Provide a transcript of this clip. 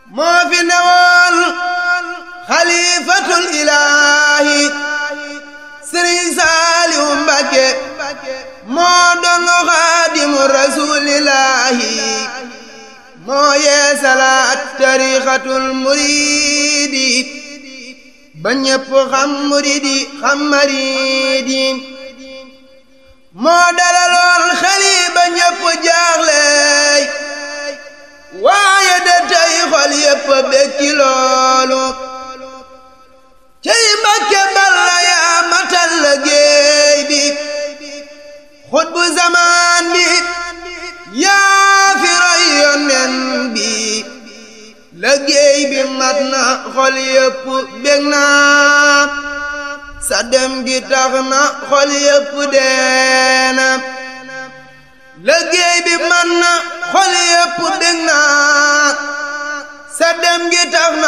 moo fi newoon xalifatul ilaahi sëriñ saaliwu mbakke moo doon xaadimu rasuulillaahi moo yee salaat tariixatul muriidi ba ñépp xam muriidi xam mariidi moo dalaloon xeli ba ñépp jaaxleey waaye de tey xol yépp bég ci loolu cey Mbàkke Balla yaa matal liggéey bi xutbu zamaan bi yaa fi roy yonen bi liggéey bi mat na xol yépp bég na sa dem gi tax na xol yépp deena liggéey bi mat na xol yépp bég na sa dem gi tax na